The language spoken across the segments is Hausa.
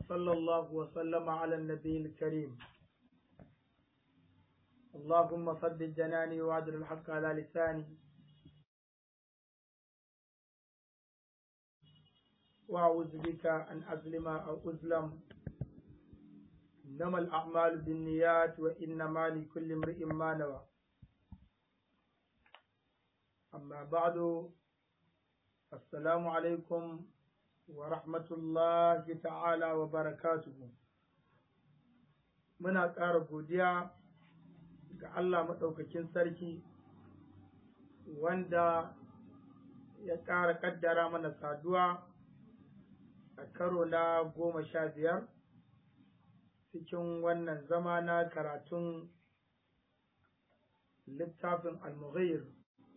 وصلى الله وسلم على النبي الكريم اللهم صد جناني وعدل الحق على لساني وأعوذ بك أن أظلم أو أظلم إنما الأعمال بالنيات وإنما لكل امرئ ما نوى أما بعد السلام عليكم ورحمة الله تعالى وبركاته muna ƙara godiya ga Allah maɗaukakin sarki wanda ya ƙara ƙaddara mana saduwa a karo na goma sha biyar cikin wannan zama na karatun littafin al-mughir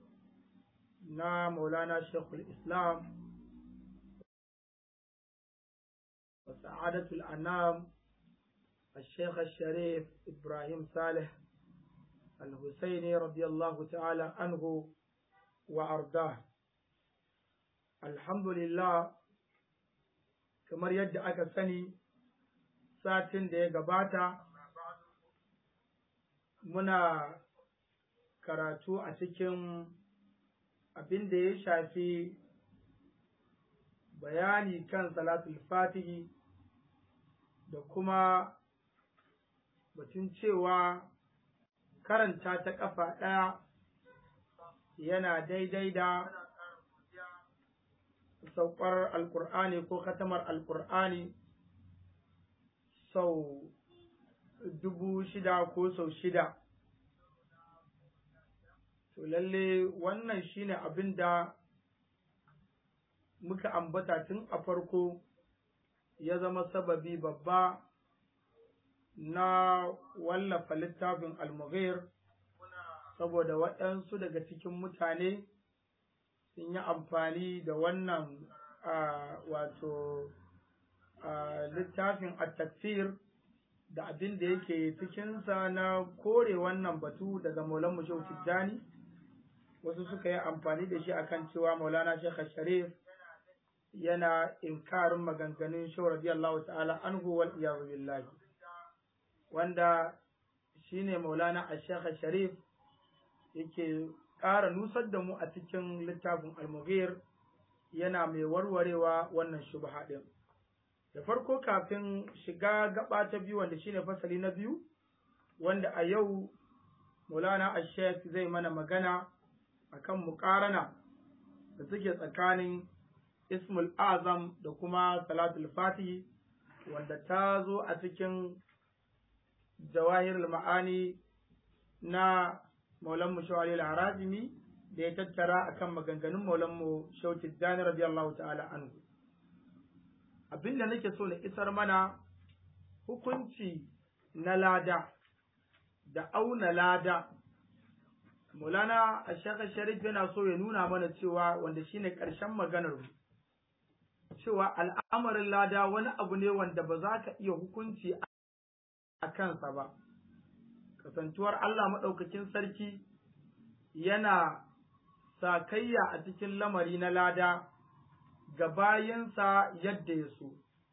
na maulana shekul islam wa sa'adatul anam الشيخ الشريف إبراهيم صالح الحسيني رضي الله تعالى عنه وأرضاه الحمد لله kamar yadda aka sani satin da ya gabata muna karatu a cikin abin da ya shafi bayani kan salatul fatihi da kuma batun cewa karanta ta ƙafa ɗaya yana daidai da saukar alkur'ani ko katamar alkur'ani sau dubu shida ko sau shida to lalle wannan shine abin da muka ambata tun a farko ya zama sababi babba na wallafa littafin almughir saboda waɗansu daga cikin mutane sun yi amfani da wannan wato littafin at-takfir da abin da yake cikinsa na kore wannan batu daga maulan mushau tijjani wasu suka yi amfani da shi akan cewa maulana shekha sharif yana inkarin maganganun shau radiyallahu ta'ala anhu wal iyazu billahi wanda shine maulana ashekha sharif yake ƙara nusar da mu a cikin littafin almughir yana mai warwarewa wannan shubha ɗin da farko kafin shiga gaba ta biyu wanda shine fasali na biyu wanda a yau maulana ashek zai mana magana akan muƙarana da suke tsakanin ismul azam da kuma salatul fatihi wanda ta zo a cikin jawahirul ma'ani na maulan mu shawali al-harazimi da ya tattara akan maganganun maulan mu shauti dani radiyallahu ta'ala anhu abinda nake so na isar mana hukunci na lada da auna lada Maulana Ashaka Sharif yana so ya nuna mana cewa wanda shine ƙarshen maganar mu cewa al'amarin lada wani abu ne wanda ba za ka iya hukunci a kansa ba kasantuwar Allah maɗaukakin sarki yana sakayya a cikin lamari na lada ga bayansa yadda ya so.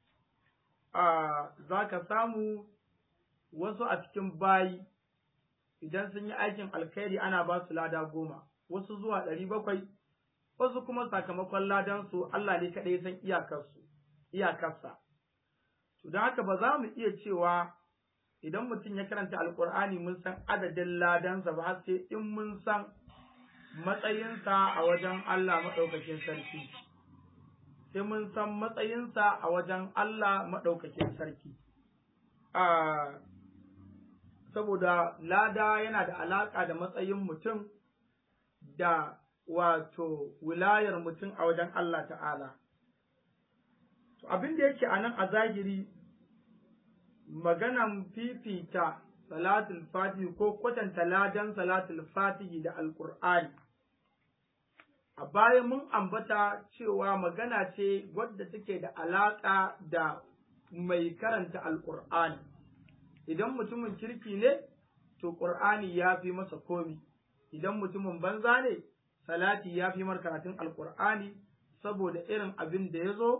Za ka samu wasu a cikin bayi idan sun yi aikin alkhairi ana ba su lada goma, wasu zuwa ɗari bakwai, wasu kuma sakamakon ladansu Allah ne kaɗai san iyakarsu, iyakarsa. To don haka ba za mu iya cewa idan mutum ya karanta alkur'ani mun san adadin ladansa ba har sai in mun san matsayinsa a wajen Allah maɗaukakin sarki sai mun san matsayinsa a wajen Allah maɗaukakin sarki saboda lada yana da alaƙa da matsayin mutum da wato wilayar mutum a wajen Allah ta'ala abin da yake a nan a zahiri maganan fifita salatul fatihi ko kwatanta ladan salatul fatihi da alkur'ani a baya mun ambata cewa magana ce wadda take da alaƙa da mai karanta alkur'ani idan mutumin kirki ne to ƙur'ani ya fi masa komi idan mutumin banza ne salati ya fi mar karatun alkur'ani saboda irin abin da ya zo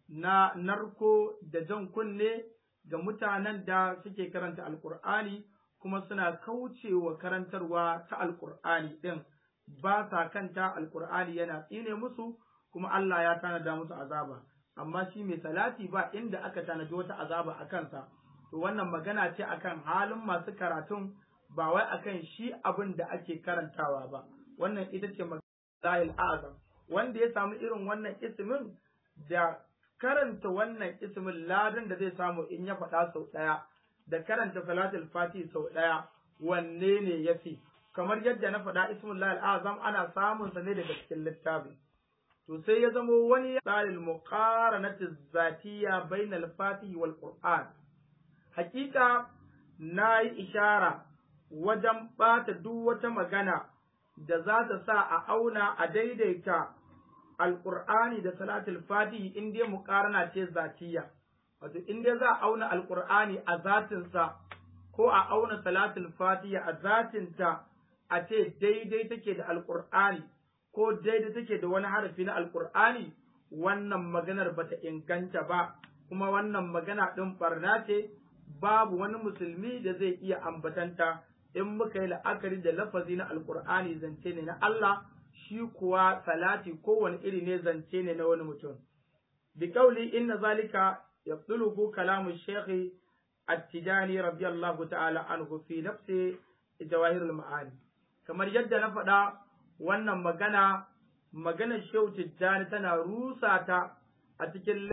na narko da jan kunne ga mutanen da suke karanta alkur'ani kuma suna kaucewa karantarwa ta alkur'ani ɗin ba sa kanta alkur'ani yana tsine musu kuma Allah ya tanada musu azaba amma shi mai salati ba inda aka tanadi wata azaba a kansa to wannan magana ce akan halin masu karatun ba wai akan shi abin da ake karantawa ba wannan ita ce magana azam wanda ya samu irin wannan ismin da karanta wannan ismin ladan da zai samu in ya faɗa sau ɗaya da karanta salatul fati sau ɗaya wanne ne ya fi kamar yadda na faɗa ismin lahil azam ana samun sa ne daga cikin littafi to sai ya zamo wani tsarin muqaranati zatiyya bainal fatihi wal qur'an hakika na yi ishara wajen ɓata duk wata magana da za ta sa a auna a daidaita alƙur'ani da salatul fatihi in dai muƙarana ce zatiya wato in dai za a auna alƙur'ani a zatinsa ko a auna salatul fatihi a zatinta a ce daidai take da alƙur'ani ko daidai take da wani harafi na alƙur'ani wannan maganar bata inganta ba kuma wannan magana ɗin ɓarna ce babu wani musulmi da zai iya ambatanta in muka yi la'akari da lafazi na alkur'ani zance ne na Allah shi kuwa salati kowane iri ne zance ne na wani mutum bi kauli inna zalika yaqtuluhu kalamu shaykh at-tijani radiyallahu ta'ala anhu fi nafsi jawahirul ma'ani kamar yadda na faɗa wannan magana maganar shehu tijjani tana rusa ta a cikin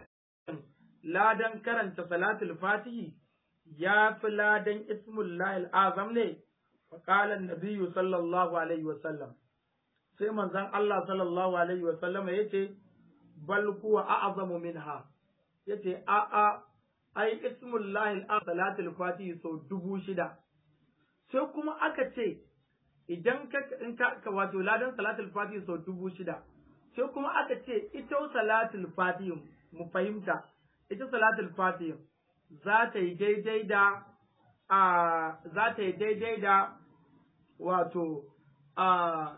ladan karanta salatul fatihi ya fi ladan ismullahi azam ne faƙalar nabiyu sallallahu alaihi wasallam sai manzon Allah sallallahu alaihi wasallam ya ce bal kuwa a'azamu minha ya ce a'a ai ismullahi azam salatul fatihi sau dubu shida sai kuma aka ce idan ka in ka wato ladan salatul fatihi sau dubu shida sai kuma aka ce ita salatul fatihi mu fahimta ita salatul fatihi za ta yi daidai da a za ta yi daidai da wato a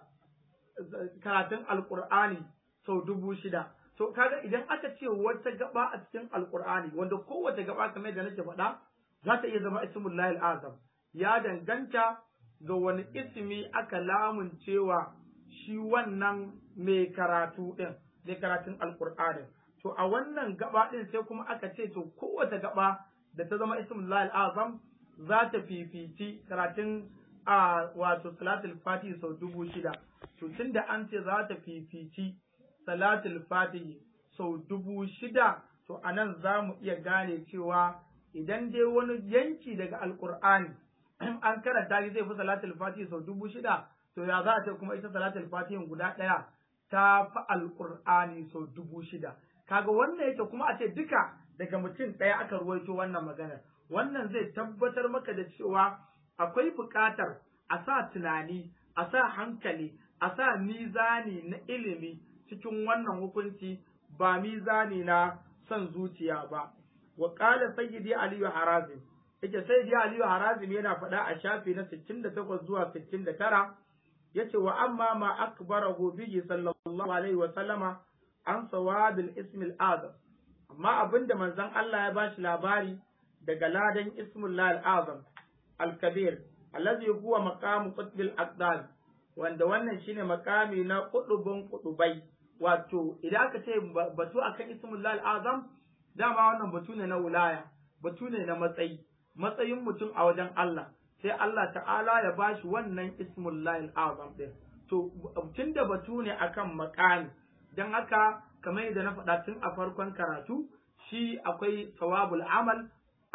karatun alkur'ani sau dubu shida to kaga idan aka ce wata gaba a cikin alkur'ani wanda kowace gaba kamar da nake faɗa za ta iya zama ismullahi azam ya danganta ga wani ismi aka lamuncewa shi wannan mai karatu ɗin mai karatun alkur'ani to a wannan gaba ɗin sai kuma aka ce to kowace gaba da ta zama ismullahi azam za ta fifici karatun a wato salatul fatihi sau dubu shida to tunda an ce za ta fifici salatul fatihi sau dubu shida to a nan za mu iya gane cewa idan dai wani yanki daga alkur'ani an karanta shi zai fi salatul fatihi sau dubu shida to ya za a ce kuma ita salatul fatihin guda ɗaya ta fi alkur'ani sau dubu shida kaga wannan yake kuma a ce duka daga mutum ɗaya aka ruwaito wannan maganar wannan zai tabbatar maka da cewa akwai buƙatar a sa tunani a sa hankali a sa mizani na ilimi cikin wannan hukunci ba mizani na son zuciya ba wa qala sayyidi aliyu harazim yake sayyidi aliyu harazim yana faɗa a shafi na 68 zuwa 69 yace wa amma ma akbarahu bihi sallallahu alaihi wa sallama an sawabil ismil azam amma abinda manzon Allah ya bashi labari daga ladan ismullah al-azam al-kabir allazi huwa maqamu qutbil aqdal wanda wannan shine makami na kudubun kudubai wato idan aka ce batu akan ismullah al-azam dama wannan batu ne na wilaya batu ne na matsayi matsayin mutum a wajen Allah sai Allah ta'ala ya bashi wannan ismullah al-azam din to tunda batu ne akan makami dan haka kamar yadda na faɗa tun a farkon karatu shi akwai sawabul amal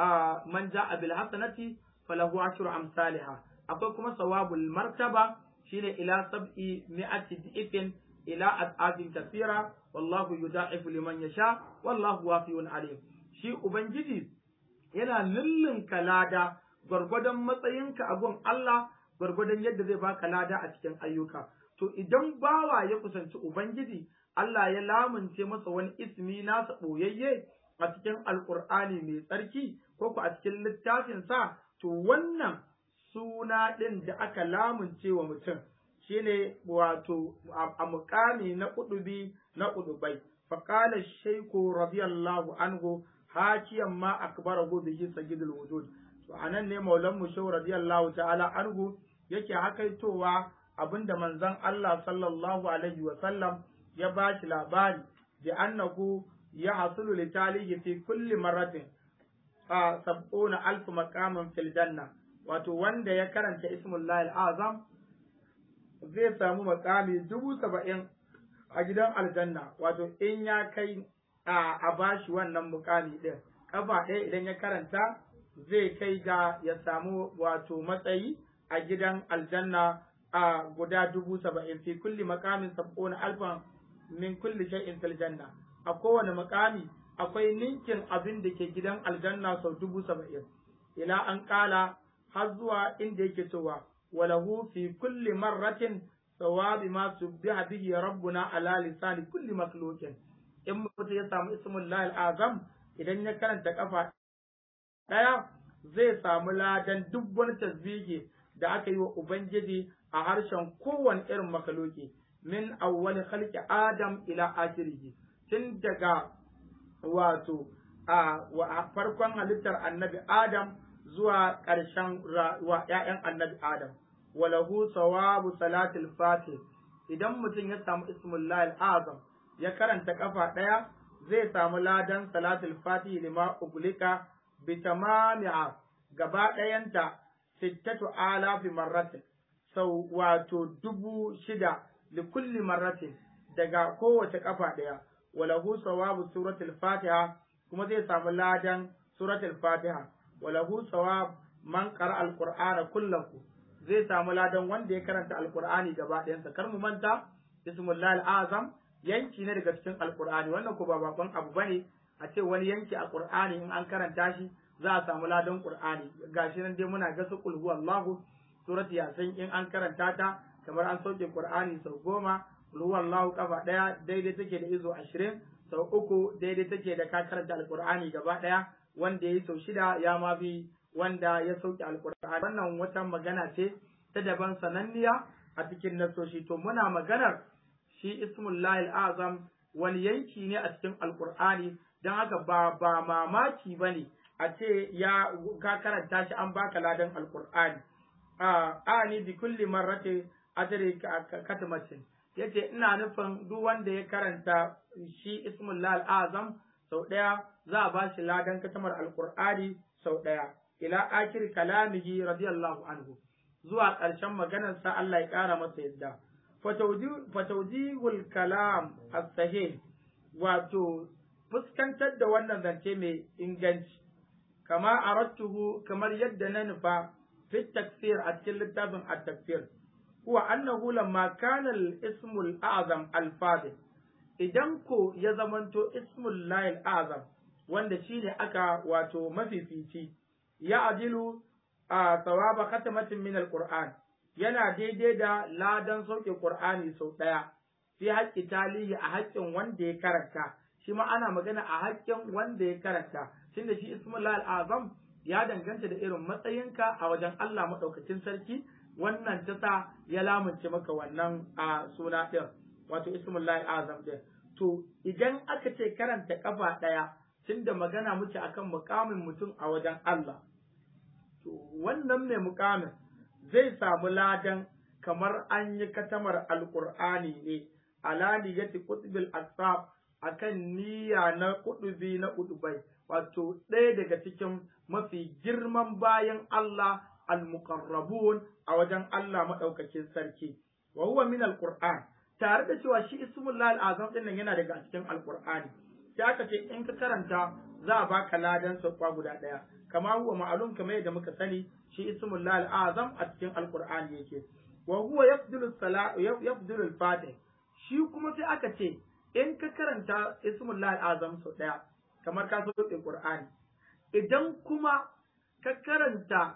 a man ja'a bil hasanati falahu ashru amsalha akwai kuma sawabul martaba shine ila sab'i mi'ati dhi'fin ila ad'afin kathira wallahu yudha'ifu liman yasha wallahu wasi'un alim shi ubangiji yana lullunka lada gwargwadon matsayinka a gun Allah gwargwadon yadda zai baka lada a cikin ayyuka to idan bawa ya kusanci ubangiji Allah ya lamunce masa wani ismi nasa ɓoyayye a cikin alƙur'ani mai tsarki ko ku a cikin littafinsa to wannan suna ɗin da aka lamunce wa mutum shine wato a mukami na ƙudubi na ƙudubai فقال الشيخ رضي الله عنه حاكيا ما أكبره به سيد الوجود وأنا ne maulan mu shehu radiyallahu ta'ala anhu yake hakaitowa abinda manzon Allah sallallahu alaihi wa sallam ya bashi labari da annahu ya hasulu li talihi fi kulli marratin a sab'una alf maqamin fil janna wato wanda ya karanta ismullahi al-azam zai samu makami dubu saba'in a gidan aljanna wato in ya kai a bashi wannan mukami din kafa ɗaya idan ya karanta zai kai ga ya samu wato matsayi a gidan aljanna a guda dubu saba'in fi kulli makamin sab'una alfan min kulli shay'in fil janna a kowane makami akwai ninkin abin da ke gidan aljanna sau dubu saba'in ila an kala har zuwa inda yake cewa walahu fi kulli marratin sawabi ma subbiha bihi rabbuna ala lisani kulli makhluqin in mutum ya samu ismullahi azam idan ya karanta kafa daya zai samu ladan duk wani tasbihi da aka yi wa ubangiji a harshen kowane irin makhluki min awwali khalqi adam ila akhirih tun daga wato a farkon halittar annabi adam zuwa ƙarshen wa ‘ya'yan annabi adam walahu sawabu salatul fatih idan mutum ya samu ismullahi azam ya karanta kafa ɗaya zai samu ladan salatul fatih lima uglika bi tamami'a gaba ɗayanta sittatu alafi marratin sau wato dubu shida li kulli marratin daga kowace kafa ɗaya walahu sawabu suratul fatiha kuma zai samu ladan suratul fatiha walahu sawab man qara alqur'ana kullahu zai samu ladan wanda ya karanta alqur'ani gaba ɗayansa kar mu manta ismullahi azam yanki ne daga cikin alqur'ani wannan ko ba bakon abu bane a ce wani yanki a qur'ani in an karanta shi za a samu ladan qur'ani gashi nan dai muna ga su qul huwallahu surati yasin in an karanta ta kamar an sauke qur'ani sau goma qul huwallahu kafa daya daidai take da izo ashirin sau uku daidai take da ka karanta alqur'ani gaba daya wanda ya yi sau shida ya ma bi wanda ya sauke alqur'ani wannan wata magana ce ta daban sananniya a cikin nasoshi to muna maganar shi ismullahi azam wani yanki ne a cikin alqur'ani don haka ba ba mamaki bane a ce ya ka karanta shi an baka ladan alqur'ani a ani bi kulli marrati ajri katmatin yace ina nufin duk wanda ya karanta shi ismullahi azam sau daya za a bashi ladan katamar alqur'ani sau daya ila akhir kalamihi radiyallahu anhu zuwa ƙarshen maganar sa Allah ya ƙara masa yadda fatawjihul kalam as-sahih wato fuskantar da wannan zance mai inganci kama arattuhu kamar yadda na nufa fi takfir a cikin littafin at-takfir huwa annahu lamma kana al-ismu al-azam al-fadil idan ko ya zamanto ismul lahil azam wanda shine aka wato mafifici ya ajilu a sawaba khatamatin min al-qur'an yana daidai da ladan sauke qur'ani sau daya fi haƙƙi talihi a haƙƙin wanda ya karanta shi ma ana magana a haƙƙin wanda ya karanta tunda shi ismul lahil azam ya danganta da irin matsayinka a wajen Allah maɗaukacin sarki wannan ta sa ya lamunce maka wannan a suna ɗin wato ismullahi azam ɗin to idan aka ce karanta kafa ɗaya tunda magana muke akan mukamin mutum a wajen Allah to wannan mai mukamin zai samu ladan kamar an yi katamar alqur'ani ne ala niyyati qutbil asfab akan niyya na kudubi na kudubai wato ɗaya daga cikin mafi girman bayan Allah al-muqarrabun a wajen Allah madaukakin sarki wa huwa min al-Qur'an tare da cewa shi ismullahi al-azam din nan yana daga cikin al-Qur'ani sai aka ce in ka karanta za a baka ladan sauka guda daya kama huwa ma'lum kamar yadda muka sani shi ismullahi al-azam a cikin al-Qur'ani yake wa huwa yafdulu salat yafdulu al-fatih shi kuma sai aka ce in ka karanta ismullahi al-azam sau daya kamar ka so Qur'ani idan kuma ka karanta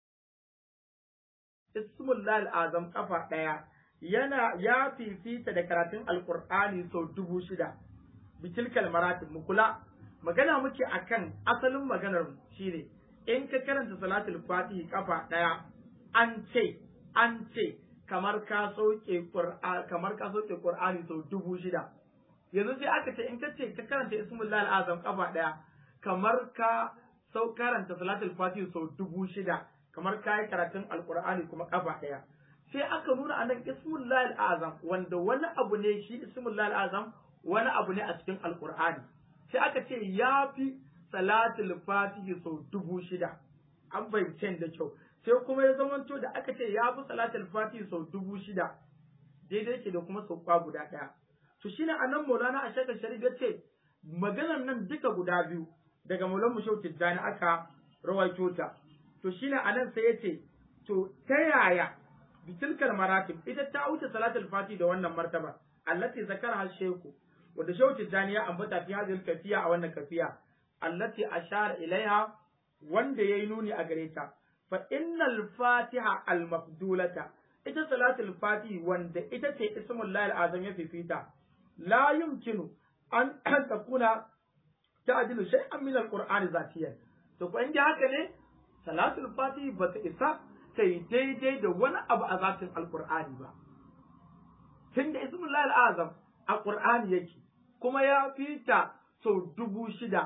ismullahi azam kafa ɗaya yana ya fifita da karatun alkur'ani sau dubu shida bitilkal maratib mu kula magana muke akan asalin maganar shine in ka karanta salatul fatihi kafa ɗaya an ce an ce kamar ka sauke qur'ani kamar ka sauke qur'ani sau dubu shida yanzu sai aka ce in ka ce ka karanta ismullahi al'azam kafa daya kamar ka sau karanta salatul fatih sau dubu shida kamar ka yi karatun alqur'ani kuma kafa daya sai aka nuna anan ismullahi al'azam wanda wani abu ne shi ismullahi al'azam wani abu ne a cikin alqur'ani sai aka ce ya fi salatul fatih sau dubu shida an bayyana da kyau sai kuma ya zamanto da aka ce ya fi salatul fatih sau dubu shida daidai ke da kuma sauka guda ɗaya to shine anan Maulana a shakar Sharif ya ce maganar nan duka guda biyu daga Maulan Mushau Tijjani aka rawaito ta to shine anan sai ya ce to ta yaya bitilkal maratib ita ta wuce salatul fati da wannan martaba allati zakara hal sheku wanda Shehu Tijjani ya ambata fi hadhihi kafiya a wannan kafiya allati ashara ilaiha wanda yayi nuni a gare ta fa innal fatiha al mafdulata ita salatul fati wanda ita ce ismul lahi azam ya fifita la yumkinu an takuna ta'dilu shay'an min al-qur'ani zatiyan to ko inda haka ne salatul fati ba ta isa ta yi daidai da wani abu a zatin alqur'ani ba tunda ismul lahi azam a qur'ani yake kuma ya fita sau dubu shida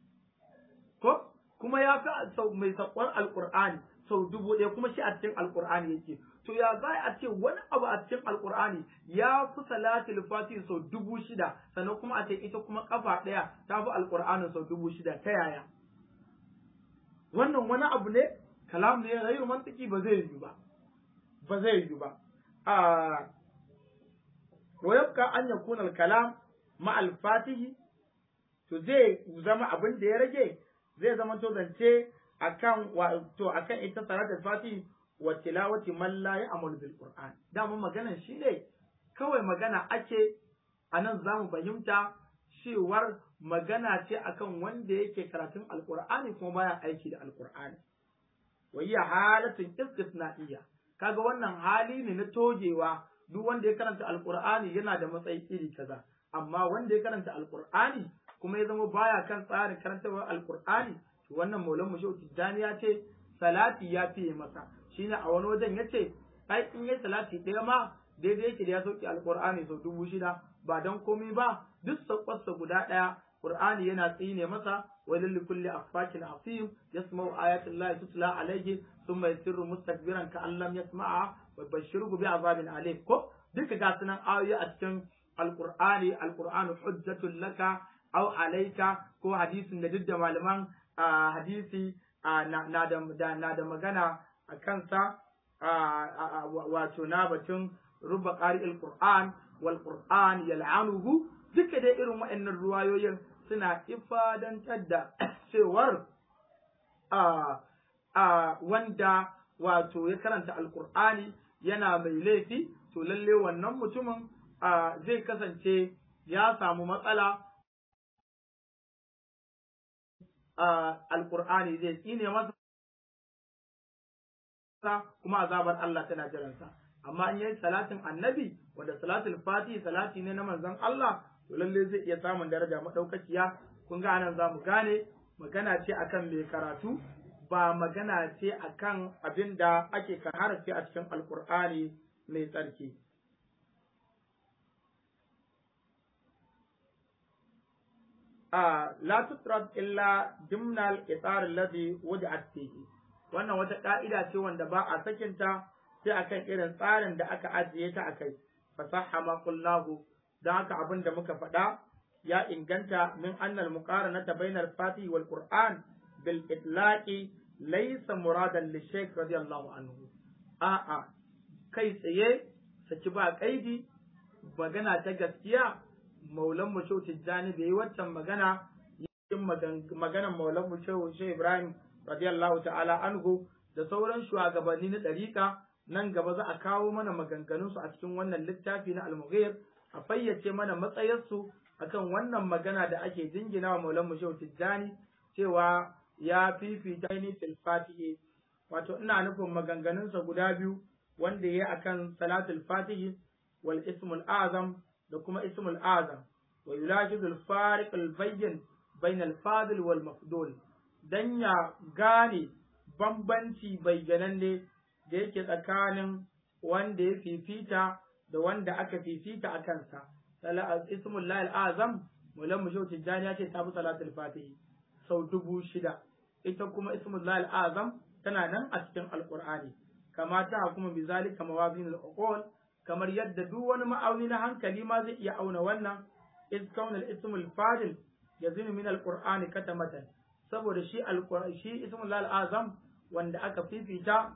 ko kuma ya fi sau mai sakon alqur'ani sau dubu ɗaya kuma shi a cikin alqur'ani yake to ya za a ce wani abu a cikin alkur'ani ya fi salatul fatih sau dubu shida sannan kuma a ce ita kuma kafa ɗaya ta fi alkur'anin sau dubu shida ta yaya wannan wani abu ne kalam ne rayu mantiki ba zai yi ba ba zai yi ba a wa yabqa an yakuna al-kalam ma al-fatih to zai zama abin da ya rage zai zama to zance akan wato akan ita salatul fatih wa tilawati man la ya'malu bil qur'an dama maganan shine kawai magana ake anan zamu fahimta cewar magana ce akan wanda yake karatun alqur'ani kuma baya aiki da alqur'ani wa hiya halatun istisna'iyya kaga wannan hali ne na togewa duk wanda ya karanta alqur'ani yana da matsayi iri kaza amma wanda ya karanta alqur'ani kuma ya zama baya kan tsarin karantawar alqur'ani to wannan maulan mu tijjani ya ce salati ya fiye masa shine a wani wajen yace ai in yayi salati ɗaya ma daidai yake da ya sauke alqur'ani sau dubu shida ba dan komai ba duk sakwarsa guda ɗaya qur'ani yana tsine masa walil likulli affakin asim yasma'u ayati llahi tutla alayhi thumma yasirru mustakbiran ka allam yasma'a wa bashirhu bi azabin alim ko duka ga sunan ayoyi a cikin alqur'ani alqur'anu hujjatul laka aw alayka ko hadisin da duk da malaman hadisi na da magana a kansa wato na batun ruba ƙari'il Qur'an wal Qur'an yal'anuhu duka dai irin waɗannan ruwayoyin suna ifadantar da cewar wanda wato ya karanta alkur'ani yana mai laifi to lalle wannan mutumin zai kasance ya samu matsala alkur'ani zai tsine masa kuma azabar Allah tana jiransa amma in yayi salatin annabi wanda salatul fati salati ne na manzon Allah to lalle zai iya samun daraja madaukakiya kun ga anan zamu gane magana ce akan mai karatu ba magana ce akan abin da ake kan harafi a cikin alkur'ani mai tsarki a la tutrat illa dimnal itar alladhi wudi'at fihi wannan wata ka'ida ce wanda ba a sakinta sai akan irin tsarin da aka ajiye ta akai fasaha ma qullahu dan haka abin da muka faɗa ya inganta min annal muqaranata bainal fatihi wal qur'an bil itlaqi laysa muradan li shaykh radiyallahu anhu a'a kai tsaye saki ba kaidi magana ta gaskiya maulan mu shehu tijjani bai yi waccan magana yin maganan maulan mu shehu shehu ibrahim radiyallahu ta'ala anhu da sauran shugabanni na ɗariƙa nan gaba za a kawo mana maganganunsu a cikin wannan littafi na al-mughir a fayyace mana matsayarsu akan wannan magana da ake jingina wa maulan mu shehu tijjani cewa ya fifita ni fil fatihi wato ina nufin maganganunsa guda biyu wanda ya akan salatul fatihi wal ismul azam da kuma ismul azam wa yulajidul fariq al bayyin bain al fadil wal mafdul dan ya gane bambanci bayyananne da yake tsakanin wanda ya fifita da wanda aka fifita a kansa ismul lahil azam mulan mu shautin jani ya ce ta fi salatul fatihi sau dubu shida ita kuma ismul lahil azam tana nan a cikin alqur'ani kama ta kuma bi zalika mawazin al kamar yadda duk wani ma'auni na hankali ma zai iya auna wannan iz kaunal ismul fadil yazinu min alqur'ani katamatan saboda shi alqur'ani shi ismul lahil azam wanda aka fifita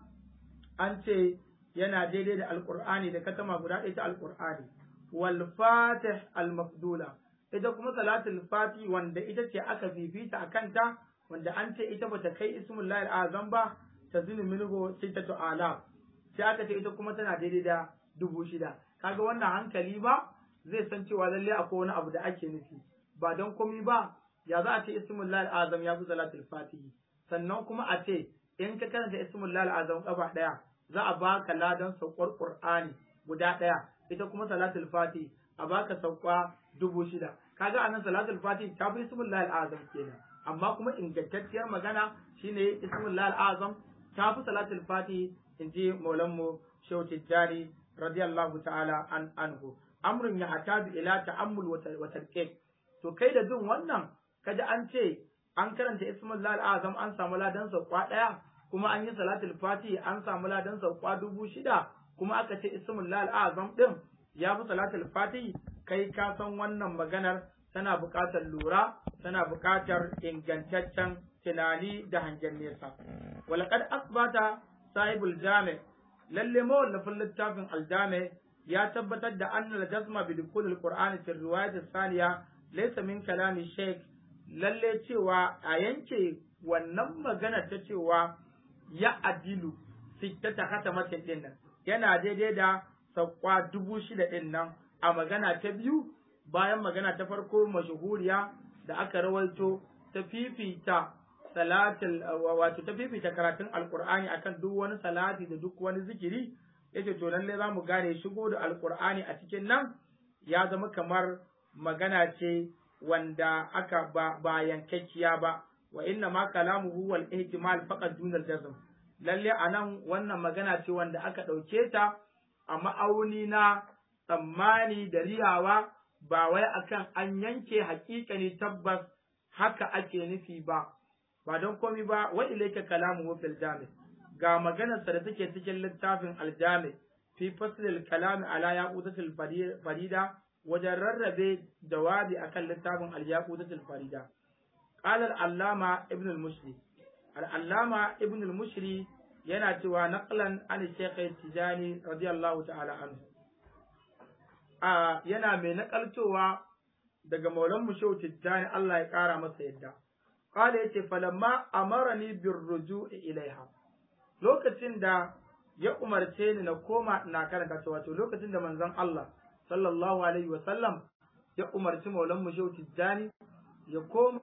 an ce yana daidai da alqur'ani da katama guda ɗaya ta alqur'ani wal fatih al mafdula ita kuma salatul fati wanda ita ce aka fifita a kanta wanda an ce ita bata kai ismul lahil azam ba ta zinu minhu sittatu alaf sai aka ce ita kuma tana daidai da dubu shida kaga wannan hankali ba zai san cewa lalle akwai wani abu da ake nufi ba don komi ba ya za a ce ismul lahil azam ya fi salatul fatihi sannan kuma a ce in ka karanta ismul lahil azam kafa daya za a baka ladan saukar qur'ani guda daya ita kuma salatul fatihi a baka sauka dubu shida kaga anan salatul fatihi ta fi ismul lahil azam kenan amma kuma ingantacciyar magana shine ismul lahil azam ta fi salatul fatihi in ji maulanmu shehu tijjani radiyallahu ta'ala an anhu amrun ya hataju ila ta'ammul wa tarqiq to kai da jin wannan kaji an ce an karanta ismul lahil azam an samu ladan sauka daya kuma an yi salatul fatihi an samu ladan sauka dubu shida kuma aka ce ismul lahil azam din ya fi salatul fatihi kai ka san wannan maganar tana buƙatar lura tana buƙatar ingantaccen tunani da hangen nesa walaqad asbata sahibul jami lalle mawallafin littafin aljami ya tabbatar da annal jazma bi dukul alqur'ani fi riwayat thaniya laysa min kalami shaykh lalle cewa a yanke wannan magana ta cewa ya adilu sittata khatamatin din nan yana daidai da sakwa dubu shida din nan a magana ta biyu bayan magana ta farko mashahuriya da aka rawaito ta fifita salatul wato ta fifita karatun alqur'ani akan duk wani salati da duk wani zikiri yace to lalle za mu gane shigo da alqur'ani a cikin nan ya zama kamar magana ce wanda aka ba, ba yankakkiya ba wa inna ma kalamuhu wal ihtimal faqat dun al jazm lalle anan wannan magana ce wanda aka dauke ta a ma'auni na tsammani da riyawa ba wai akan an yanke haƙiƙani tabbas haka ake nufi ba ba don komi ba wa ilayka kalamu fil jami ga maganarsa da take cikin littafin aljami fi faslil kalami ala yaqutatil farida wajen rarrabe jawabi akan littafin al-yaqutatil farida qala al-allama ibn al-mushri al-allama ibn al-mushri yana cewa naqlan an shaykh tijani radiyallahu ta'ala anhu a yana mai nakaltowa daga maulan mu shehu tijjani Allah ya kara masa yadda qala yace falamma amarani birruju'i ilaiha lokacin da ya umarce ni na koma ina karanta ta wato lokacin da manzon Allah sallallahu alaihi wa sallam ya umarci maulan mu shehu tijjani ya koma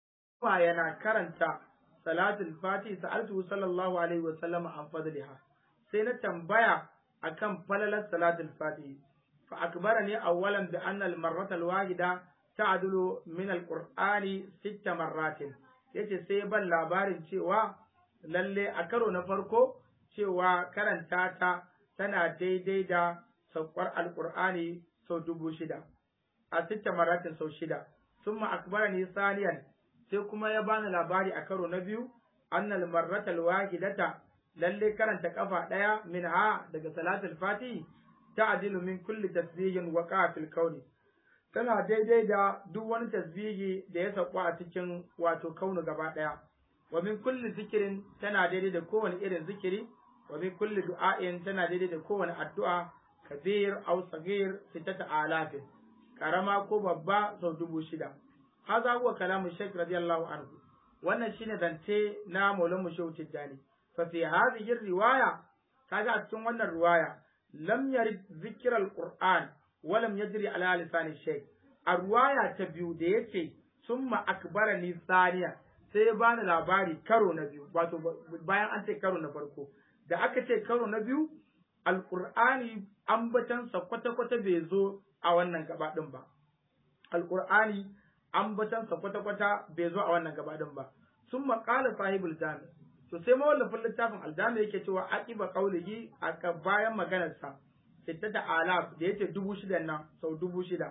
yana karanta salatul fati sa'altu sallallahu alaihi wa sallam an fadliha sai na tambaya akan falalar salatul fati فأخبرني أولا بأن المرة الواحدة تعدل من القرآن ست مرات yace sai ban labarin cewa lalle a karo na farko cewa karanta ta tana daidai da saukar alkur'ani sau dubu shida a sitta maratin sau shida summa akbarani saniyan sai kuma ya bani labari a karo na biyu annal marratal wahidata lalle karanta kafa daya min ha daga salatul fatihi ta'dilu min kulli tasbihin waqa fil kauni tana daidai da duk wani tasbihi da ya sauka a cikin wato kaunu gaba daya wa min kulli zikirin tana daidai da kowane irin zikiri wa min kulli du'ain tana daidai da kowane addu'a kabir aw sagir sittata alafin karama ko babba sau dubu shida haza huwa kalamu shaykh radiyallahu anhu wannan shine zance na maulamu shehu tijjani fa fi hadhihi riwaya kaga a cikin wannan riwaya lam yarid zikr alquran wa lam yajri ala lisan shaykh a riwaya ta biyu da yace summa akbarani thaniya sai ya bani labari karo na biyu wato bayan an ce karo na farko da aka ce karo na biyu alqur'ani ambatansa kwata-kwata bai zo a wannan gaba din ba alqur'ani ambatansa kwata-kwata bai zo a wannan gaba din ba sun maƙala sahibul jami to sai mawallafin littafin aljami yake cewa aqiba qaulihi aka bayan maganarsa sittata alaf da yace dubu shida nan sau dubu shida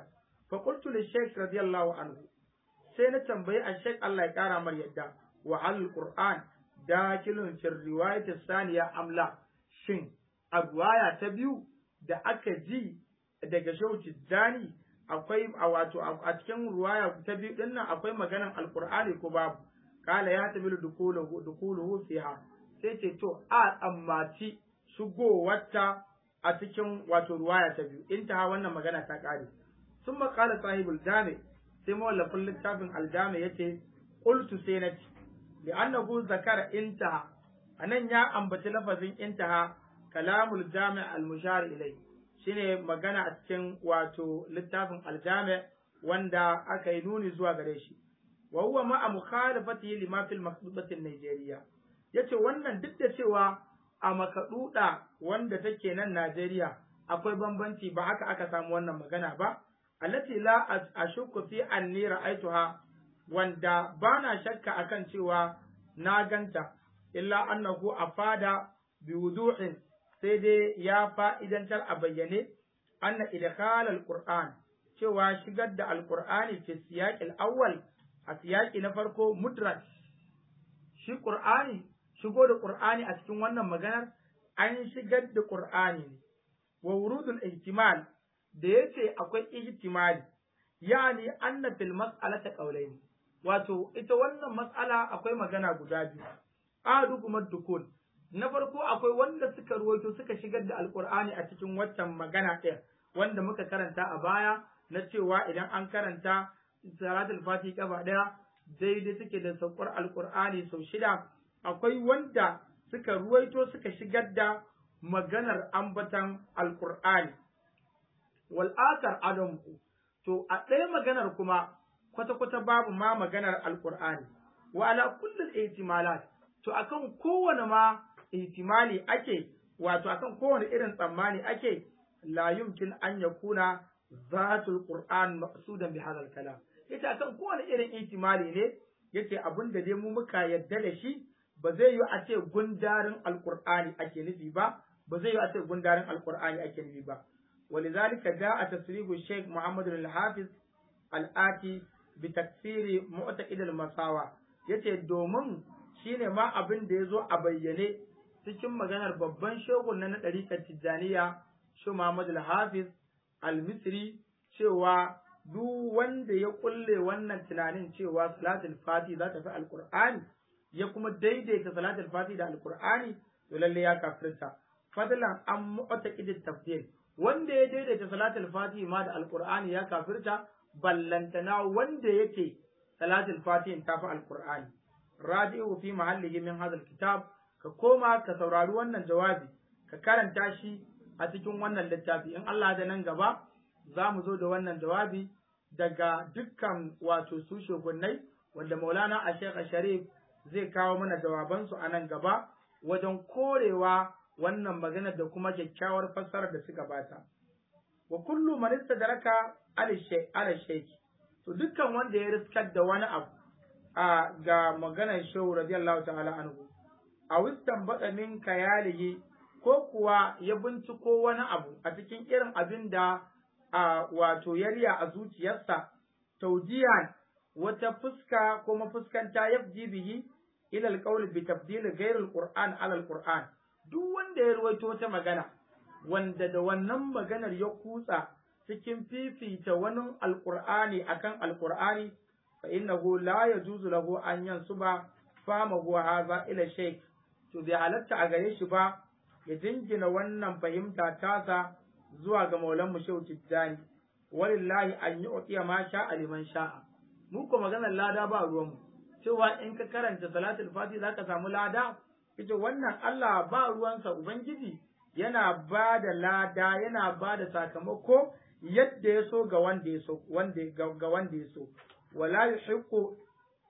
fa qultu li shaykh radiyallahu anhu sai na tambayi a shaykh Allah ya kara mar yadda wa al qur'an dakilun fi riwayat saniya amla shin a riwaya ta biyu da aka ji daga shehu tijjani akwai a wato a cikin ruwaya ta biyu din nan akwai maganan alqur'ani ko babu kala ya tabilu dukuluhu dukuluhu fiha sai ce to a tsammaci shigowarta a cikin wato ruwaya ta biyu intaha wannan magana ta kare sun makala sahibul jami sai mawallafin littafin aljami yace qultu sai na ci bi annahu zakara intaha anan ya ambaci lafazin intaha kalamul jami al mushar ilai shine magana a cikin wato littafin aljami wanda aka yi nuni zuwa gare shi wa huwa ma'a mukhalafatihi lima fil maqdudati Najeriya yace wannan duk da cewa a makaduda wanda take nan Najeriya akwai bambanci ba haka aka samu wannan magana ba allati la ashukku fi anni ra'aituha wanda bana shakka akan cewa na ganta illa annahu afada bi wuduhin sai dai ya fa'idantar a bayyane anna idkhal alquran cewa shigar da alqur'ani fi siyaqil awwal a siyaki na farko mudrak shi qur'ani shigo da qur'ani a cikin wannan maganar an shigar da qur'ani ne wa wurudul ihtimal da yace akwai ihtimali yani anna fil mas'alati qawlayn wato ita wannan mas'ala akwai magana guda biyu adu kuma dukul na farko akwai wanda suka ruwaito suka shigar da alqur'ani a cikin waccan magana ɗin wanda muka karanta a baya na cewa idan an karanta salatul fati gaba daya daidai suke da saukar alqur'ani sau shida akwai wanda suka ruwaito suka shigar da maganar ambatan alqur'ani wal akar adam to a ɗaya maganar kuma kwata kwata babu ma maganar alqur'ani wa ala kulli ihtimalat to akan kowane ma ihtimali ake wato akan kowane irin tsammani ake la yumkin an yakuna zatul qur'an maqsudan bi hadha kalam yace akan kowane irin ihtimali ne yace abin da dai mu muka yadda da shi ba zai yi a ce gundarin alqur'ani ake nufi ba ba zai yi a ce gundarin alqur'ani ake nufi ba ولذلك جاء تصريح الشيخ محمد الحافظ الآتي بتكسير معتقد المساوى yace domin shine ma abin da ya zo a bayyane cikin maganar babban shegun na ɗariƙar Tijjaniya shi Muhammad al-Hafiz al-Misri cewa duk wanda ya kulle wannan tunanin cewa salatul fati za ta fi alqur'ani ya kuma daidaita salatul fati da alqur'ani to lalle ya kafirta fadlan an mu'taqid tafsir wanda ya daidaita salatul fati ma da alqur'ani ya kafirta ballantana wanda yake salatul fati ta fi alqur'ani raji'u fi mahallihi min hadha kitab ka koma ka saurari wannan jawabi ka karanta shi a cikin wannan littafi in Allah da nan gaba za mu zo da wannan jawabi daga dukkan wato su shugunnai wanda maulana a shekha sharif zai kawo mana jawabansu a nan gaba wajen korewa wannan magana da kuma kyakkyawar fassarar da suka bata wa kullu man istadraka ala shaykh to dukkan wanda ya riskar da wani abu a ga maganar shehu radiyallahu ta'ala anhu a wistan bada min kayalihi ko kuwa ya binciko wani abu a cikin irin abin da a wato yarya a zuciyarsa taujiyan wata fuska ko mafuskanta yafji bihi ila alqawl bi tabdil ghayr alquran ala alquran duk wanda ya ruwaito wata magana wanda da wannan maganar ya kutsa cikin fifita wani alqur'ani akan alqur'ani fa innahu la yajuzu lahu an yansuba famahu hadha ila shaykh to bai halatta a gare shi ba ya jingina wannan fahimta tasa zuwa ga maulan mu shehu tijjani walillahi an yi uqiya ma sha liman sha'a mu ko maganar lada ba ruwan mu cewa in ka karanta salatul fati zaka samu lada ita wannan Allah ba ruwansa ubangiji yana ba da lada yana ba da sakamako yadda ya so ga wanda ya so wanda ga wanda ya so wala yuhiqqu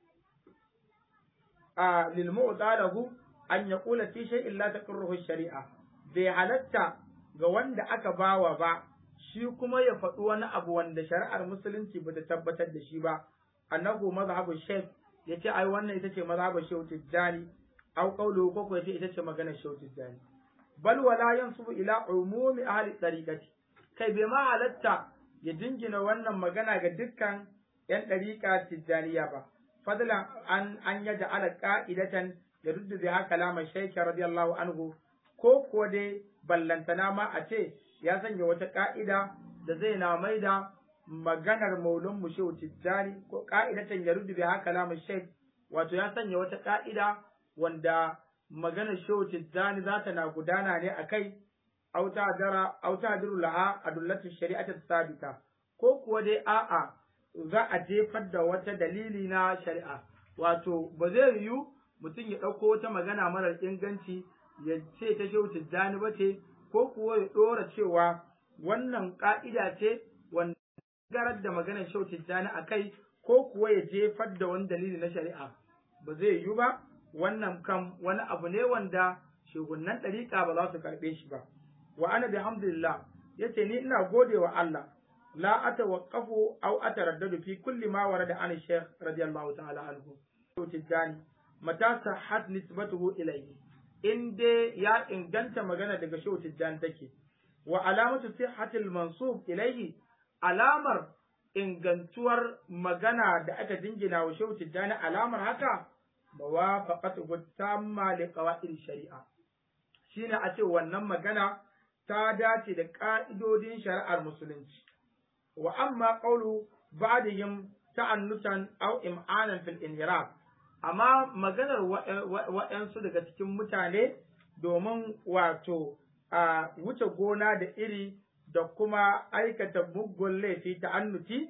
a lil mu'talahu an yaqula fi shay'in la taqirruhu shari'a bai halatta ga wanda aka bawa ba shi kuma ya faɗi wani abu wanda shari'ar musulunci bata tabbatar da shi ba annahu mazhabu shaykh yace ai wannan ita ce mazhabu shaykh tijjani aw qawluhu ko ko yace ita ce maganar shaykh tijjani bal wala yansubu ila umumi ahli tariqati kai bai ma halatta ya jingina wannan magana ga dukkan ‘yan ɗariƙa tijjaniya ba, fadlan an an yaja ala ƙa'idatan da ruddu da haka lamar shaikha radiyallahu anhu ko kuwa dai ballantana ma a ce ya sanya wata ƙa'ida da zai na mai da maganar maulun mu shehu tijjani ko ƙa'idatan ya ruddu da haka lamar shaikh wato ya sanya wata ƙa'ida wanda maganar shehu tijjani za ta na gudana ne a kai auta dara auta diru laha adullatu shari'ati sabita ko kuwa dai a'a za a jefar da wata dalili na shari'a wato ba zai yiwu mutum ya ɗauko wata magana marar inganci ya ce ta shehu tijjani ba ce ko kuwa ya ɗora cewa wannan ƙa'ida ce wanda garar da maganar shehu tijjani a kai ko kuwa ya jefar da wani dalili na shari'a ba zai yiwu ba wannan kam wani abu ne wanda shugunan ɗariƙa ba za su karɓe shi ba wa ana bihamdillah yace ni ina gode wa Allah la atawaqqafu aw ataraddadu fi kulli ma warada an shaykh radiyallahu ta'ala anhu tijani mata sahhat nisbatuhu ilayhi in dai ya inganta magana daga shehu tijjani take wa alamatu sihhatil mansub ilayhi alamar ingantuwar magana da aka jingina wa shehu tijjani alamar haka mawafaqatu tamma li qawaid shari'a shine a ce wannan magana ta dace da ka'idodin shari'ar musulunci wa amma qawlu ba'dihim ta'annutan aw im'anan fil inhiraf amma maganar waɗansu daga cikin mutane domin wato a wuce gona da iri da kuma aikata muggun laifi ta'annuti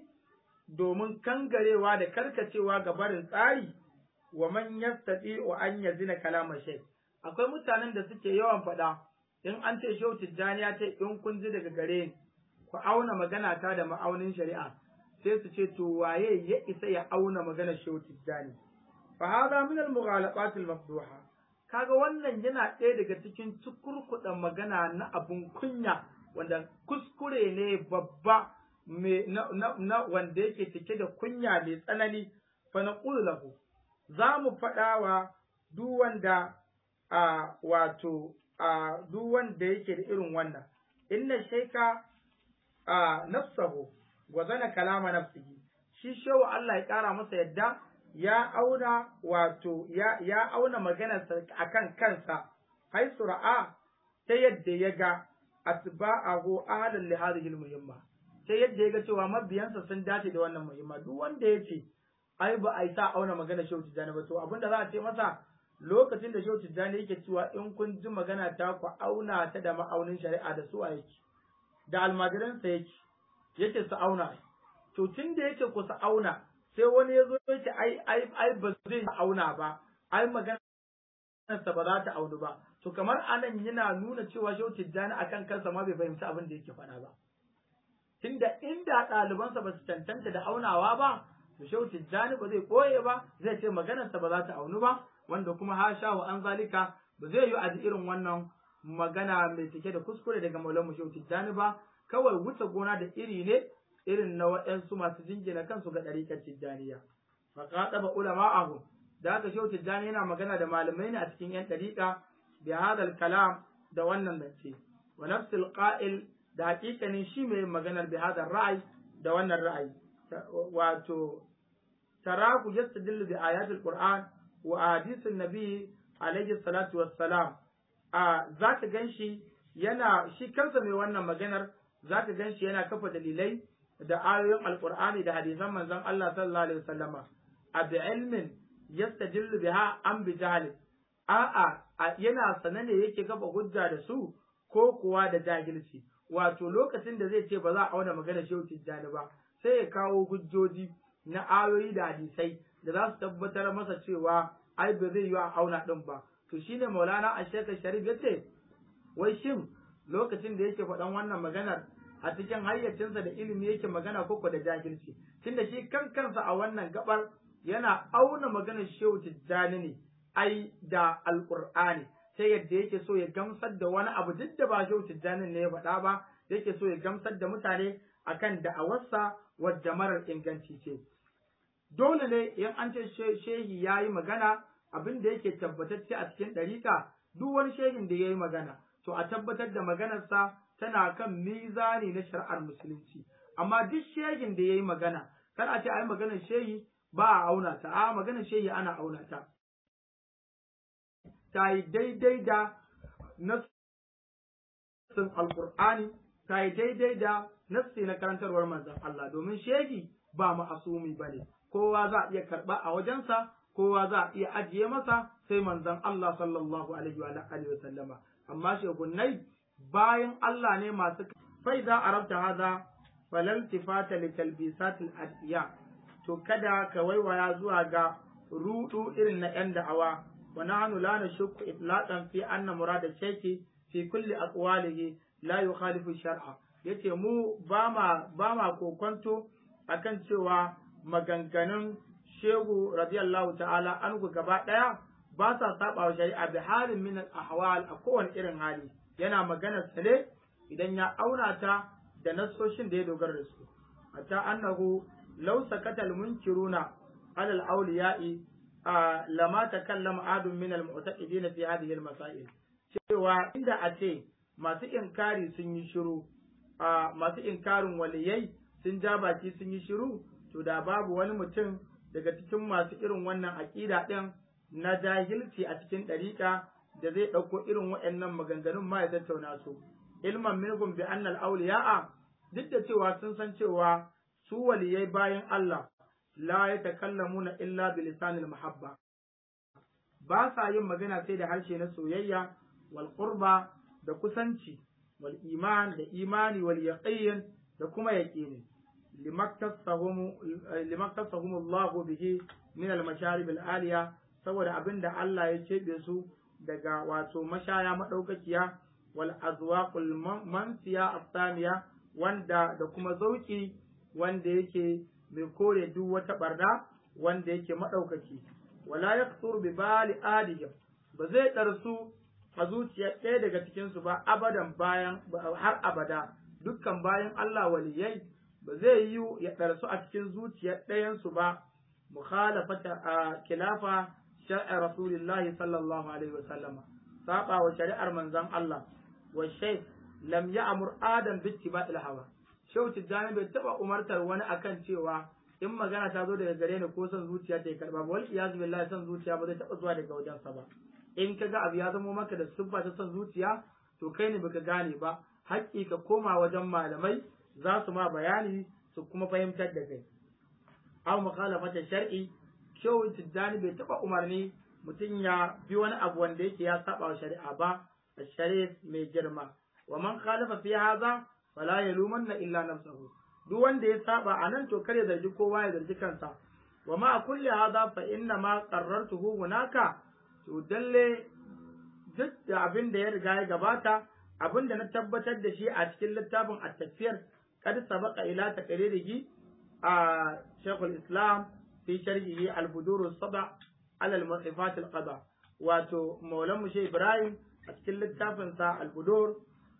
domin kangarewa da karkacewa ga barin tsari wa man yastati wa an yazina kalama shay akwai mutanen da suke yawan faɗa in an ce shehu tijjani ya ce in kun ji daga gare ni ku auna magana ta da ma'aunin shari'a sai su ce to waye ya isa ya auna magana shehu tijjani fa hada min al mughalabat al mafduha kaga wannan yana ɗaya daga cikin cikurkuɗa magana na abun kunya wanda kuskure ne babba me na, na, na wanda yake cike da kunya mai tsanani fa naqulu lahu za mu faɗa wa duk wanda a wato a duk wanda yake da irin wannan inna shaika a nafsahu wa zana kalama nafsihi shi shehu Allah ya ƙara masa yadda ya auna wato ya ya auna maganarsa akan kansa hai sura'a ta yadda ya ga atba'ahu ahlan li hadhihi muhimma ta yadda ya ga cewa mabiyansa sun dace da wannan muhimma duk wanda ya ce ai ba a yi sa auna magana shehu tijjani ba to abinda za a ce masa lokacin da shehu tijjani yake cewa in kun ji magana ta ku auna ta da ma'aunin shari'a da su a yake da almajiransa yake yake su auna to tun da yake ku su auna sai wani ya zo yake ai ai ai ba zai auna ba ai magana sa ba za ta aunu ba to kamar anan yana nuna cewa shehu tijjani akan kansa ma bai fahimci abin da yake faɗa ba tunda inda ɗalibansa ba su cancanta da aunawa ba to shehu tijjani ba zai koye ba zai ce maganarsa ba za ta aunu ba wanda kuma hasha wa an zalika ba zai yi a ji irin wannan magana mai cike da kuskure daga maulan shehu tijjani ba kawai wuce gona da iri ne irin na waɗansu masu jingina kansu ga ɗariƙar tijjaniya fa qataba ulama'ahu da haka shehu tijjani yana magana da malamai ne a cikin yan ɗariƙa bi hadal kalam da wannan zance wa nafsul qa'il da haƙiƙanin shi mai maganar bi hadal ra'ayi da wannan ra'ayi wato taraku yastadillu bi ayatil qur'an wa ahadithun nabi alayhi salatu wassalam a zaka ganshi yana shi kansa mai wannan maganar zaka ganshi yana kafa dalilai da ayoyin alqur'ani da hadisan manzon Allah sallallahu alaihi wasallama a bi ilmin yastadillu biha an bi jahil a'a yana sanane yake kafa hujja da su ko kuwa da jahilci wato lokacin da zai ce ba za a auna magana shehu tijjani ba sai ya kawo hujjoji na ayoyi da hadisai da za su tabbatar masa cewa ai ba zai yi a auna din ba to shine maulana asheka sharif ya ce wai shin lokacin da yake faɗan wannan maganar a cikin hayyacinsa da ilimi yake magana koko da jahilci tunda shi kan kansa a wannan gabar yana auna maganar shehu tijjani ne ai da alqur'ani sai yadda yake so ya gamsar da wani abu duk da ba shehu tijjani ne ya faɗa ba yake so ya gamsar da mutane akan da'awarsa wadda marar inganci ce dole ne in an ce shehi ya yi magana abin da yake tabbatacce a cikin ɗarika duk wani shehin da ya yi magana to a tabbatar da maganarsa tana kan mizani na shari'ar musulunci amma duk shegin da yayi magana kar a ce ai maganar shehi ba a auna ta a maganar shehi ana auna ta ta yi daidai da nassin alqur'ani ta yi daidai da nassi na karantarwar manzon Allah domin shehi ba ma'asumi bane kowa za a iya karba a wajensa kowa za a iya ajiye masa sai manzon Allah sallallahu alaihi wa alihi wa sallama amma shegunnai bayan Allah ne masu fai za a rabta haza falal tifata li talbisatil adiya to kada ka waiwaya zuwa ga rudu irin na yan da'awa wa nahnu la nashukku itlaqan fi anna murada shaykhi fi kulli aqwalihi la yukhalifu shar'a yace mu ba ma ba ma kokonto akan cewa maganganun shehu radiyallahu ta'ala anhu gaba daya ba sa saba wa shari'a bi halin min al-ahwal a kowane irin hali yana magana sale idan ya auna ta da nassoshin da ya dogara da su hatta annahu law sakata al-munkiruna ala al-awliya'i lama takallama adun min al-mu'taqidin fi hadhihi al-masail cewa inda a ce masu inkari sun yi shiru masu inkarin waliyai sun ja baki sun yi shiru to da babu wani mutum daga cikin masu irin wannan aƙida ɗin na jahilci a cikin ɗariƙa da zai ɗauko irin waɗannan maganganun ma ya tattauna su ilman minhum bi annal awliya'a duk da cewa sun san cewa su waliyai bayan Allah la yatakallamuna illa bi lisanil mahabba ba sa yin magana sai da harshe na soyayya wal qurba da kusanci wal iman da imani wal yaqin da kuma yaqini limaktasahum Allah bihi min al-masharib al-aliya saboda abinda Allah ya cebe su daga wato mashaya madaukakiya wal azwaqul mansiya athaniya wanda da kuma zauki wanda yake mai kore duk wata barna wanda yake madaukaki wala yaqtur bi bali adihim ba zai darsu a zuciyar ɗaya daga cikin su ba abadan bayan har abada dukkan bayan Allah waliyai ba zai yi ya ɗarsu a cikin zuciyar ɗayansu ba mukhalafata a kilafa shar'i rasulillahi sallallahu alaihi wa sallama saba wa shari'ar manzon Allah wa shaykh lam ya'mur adam bi ittiba'il hawa shehu tijjani bai taba umartar wani akan cewa in magana ta zo daga gare ni ko son zuciya ta karba ba wal iyaz billahi son zuciya ba zai taba zuwa daga wajensa ba in kaga abu ya zamo maka da siffa ta son zuciya to kai ne baka gane ba haƙƙi ka koma wajen malamai za su ma bayani su kuma fahimtar da kai aw mukhalafata shar'i shehu tijjani bai taba umarni mutum ya bi wani abu wanda yake ya saba wa shari'a ba الشريف mai girma wa man khalafa fi hadha fala yalumanna illa nafsahu duk wanda ya saba anan to kare zargi kowa ya zargi kansa wa ma kulli hadha fa inna ma qarrartuhu hunaka to dalle duk da abin da ya riga ya gabata abin da na tabbatar da shi a cikin littafin at-tafsir kad sabaqa ila taqririhi a Sheikhul Islam fi sharhihi al-budur as-saba ala al-mu'rifat al-qada wato Maulan Mushe Ibrahim a cikin littafinsa al-budur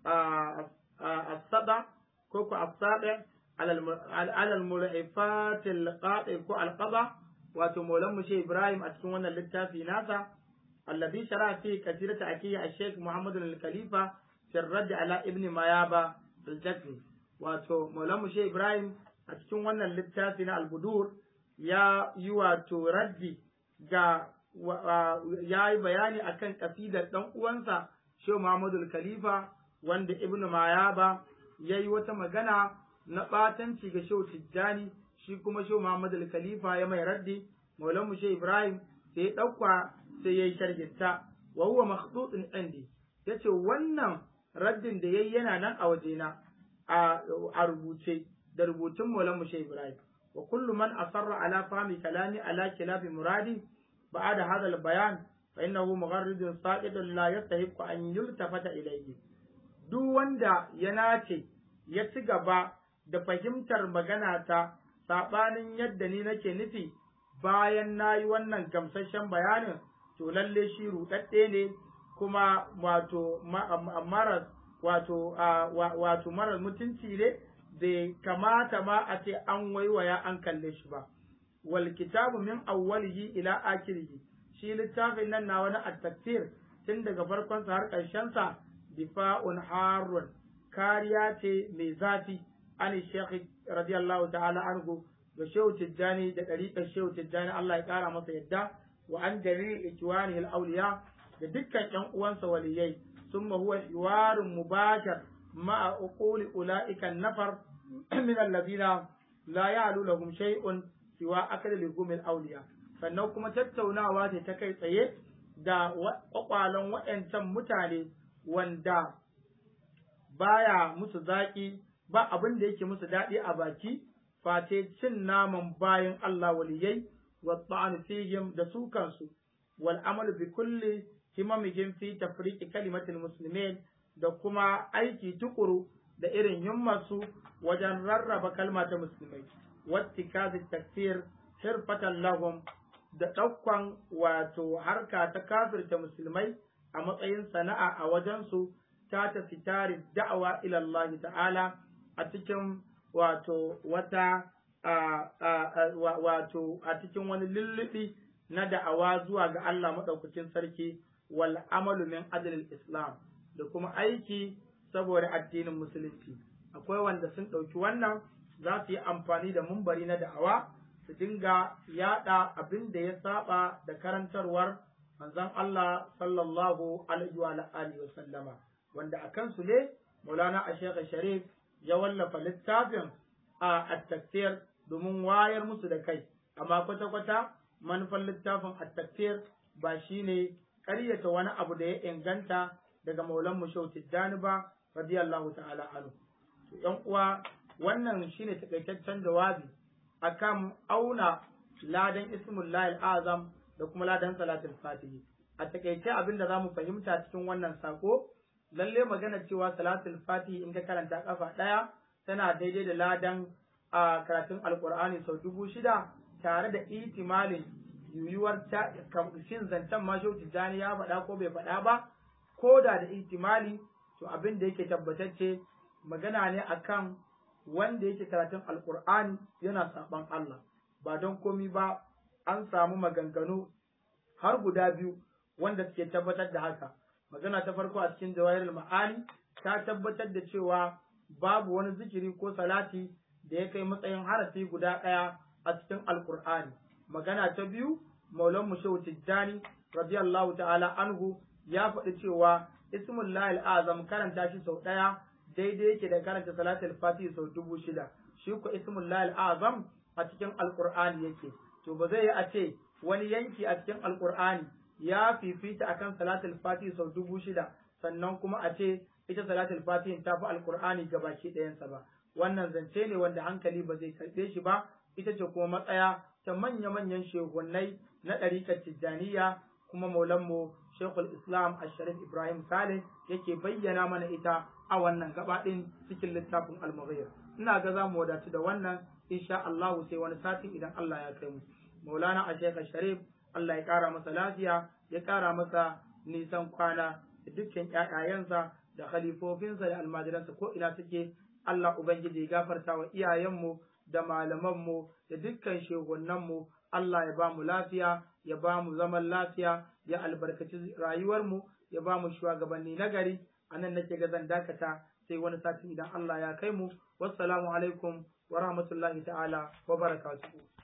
as-saba ko ko as-sabi ala al-mu'rifat al-qadi ko al-qada wato Maulan Mushe Ibrahim a cikin wannan littafi nasa الذي شرع فيه كثير تأكيد الشيخ محمد الخليفة في الرد على ابن ميابة الجسمي wato Maulamu Shehu Ibrahim a cikin wannan littafi na Al-Budur ya yi wato raddi ga ya yi bayani akan kasidar dan uwansa Shehu Muhammadu Khalifa wanda Ibn Mayaba ya yi wata magana na batanci ga Shehu Tijjani shi kuma Shehu Muhammadu Khalifa ya mai raddi Maulamu Shehu Ibrahim sai ya ɗauka sai ya yi sharginta wa huwa makhdudun indi yace wannan raddin da yayi yana nan a wajena a rubuce da rubutun Maulana Mushe Ibrahim wa kullu man asarra ala fahmi kalami ala khilafi muradi ba'da hadha al-bayan fa innahu mugharridun saqidun la yastahiqu an yultafata ilayhi duk wanda ya nace ya ci gaba da fahimtar magana ta sabanin yadda ni nake nufi bayan nayi wannan gamsasshen bayanin to lalle shi rudadde ne kuma wato maras wato wato marar mutunci ne bai kamata ma a ce an waiwaya an kalle shi ba wal kitabu min awwalihi ila akhirihi shi littafin nan na wani at-tafsir tun daga farkon sa har ƙarshen sa difa'un harun kariya ce mai zafi an shekh radiyallahu ta'ala anhu da shehu tijjani da ɗariƙar shehu tijjani Allah ya ƙara masa yadda wa an jari ikiwani al-awliya da dukkan ƴan uwansa waliyai summa huwa hiwarun mubashar ma'a uquli ulaika nafar min alladhina la ya'lu lahum shay'un siwa akal ligum al-awliya sannan kuma tattaunawa ce ta kai tsaye da kwakwalen waɗancan mutane wanda baya musu zaƙi ba abin da yake musu daɗi a baki face cin naman bayan Allah waliyai wa ta'anu fihim da su kansu wal amalu bi kulli himamihim fi tafriqi kalimatil muslimin da kuma aiki tukuru da irin himmarsu wajen rarraba kalma ta musulmai wattikazi takfir hirfatan lahum da ɗaukan wato harka ta kafirta musulmai a matsayin sana'a a wajensu ta tafi tari da'awa ila Allah ta'ala a cikin wato wata wato a cikin wani lullubi na da'awa zuwa ga Allah maɗaukacin sarki wal amalu min ajlil islam da kuma aiki saboda addinin musulunci akwai wanda sun ɗauki wannan za su yi amfani da mumbari na da'awa su dinga yaɗa abin da ya saba da karantarwar manzon Allah sallallahu alaihi wa alihi wa sallama wanda a kansu ne Maulana Asheka Sharif ya wallafa littafin a at-takfir domin wayar musu da kai amma kwata-kwata manufar littafin at-takfir ba shine ƙaryata wani abu da ya inganta daga Maulan Mushau Tijjani ba radiyallahu ta'ala anhu ‘yan uwa wannan shine takaitaccen jawabi akan auna ladan ismullahi azam da kuma ladan salatul fatihi a takaice abin da zamu fahimta cikin wannan sako lalle magana cewa salatul fatihi in ka karanta kafa ɗaya tana daidai da ladan a karatun alkur'ani sau dubu shida tare da itimalin yuyuwar ta shin zancen ma tijjani ya faɗa ko bai faɗa ba ko da da ihtimali to abin da yake tabbatacce magana ne akan wanda yake karatun alkur'ani yana saban Allah ba don komi ba an samu maganganu har guda biyu wanda suke tabbatar da haka magana ta farko a cikin jawahirul ma'ani ta tabbatar da cewa babu wani zikiri ko salati da ya kai matsayin harafi guda ɗaya a cikin alkur'ani magana ta biyu maulan shehu tijjani radiyallahu ta'ala anhu ya faɗi cewa ismullahi azam karanta shi sau ɗaya daidai yake da karanta salatul fatihi sau dubu shida shi ko ismullahi azam a cikin alqur'ani yake to ba zai yi a ce wani yanki a cikin alqur'ani ya fifita akan salatul fatihi sau dubu shida sannan kuma a ce ita salatul fatihi ta fi alqur'ani gabaki ɗayansa ba wannan zance ne wanda hankali ba zai karɓe shi ba ita ce kuma matsaya ta manya-manyan shehunnai na ɗariƙar tijjaniya kuma maulanmu Sheikhul Islam Asharif Ibrahim Saleh yake bayyana mana ita a wannan gaba ɗin cikin littafin Al-Mughir. Ina ga za mu wadatu da wannan insha Allah sai wani sati idan Allah ya kai mu. Maulana Asheka Sharif Allah ya ƙara masa lafiya ya ƙara masa nisan kwana da dukkan ƴaƴayensa da khalifofinsa da almajiransa ko ina suke Allah Ubangiji ya gafarta wa iyayenmu da malamanmu da dukkan shehunanmu Allah ya ba mu lafiya ya ba mu zaman lafiya ya albarkaci rayuwarmu ya ba mu shugabanni nagari a nan nake ga zan dakata sai wani sati idan Allah ya kai mu wassalamu alaikum wa rahmatullahi ta'ala wa barakatuhu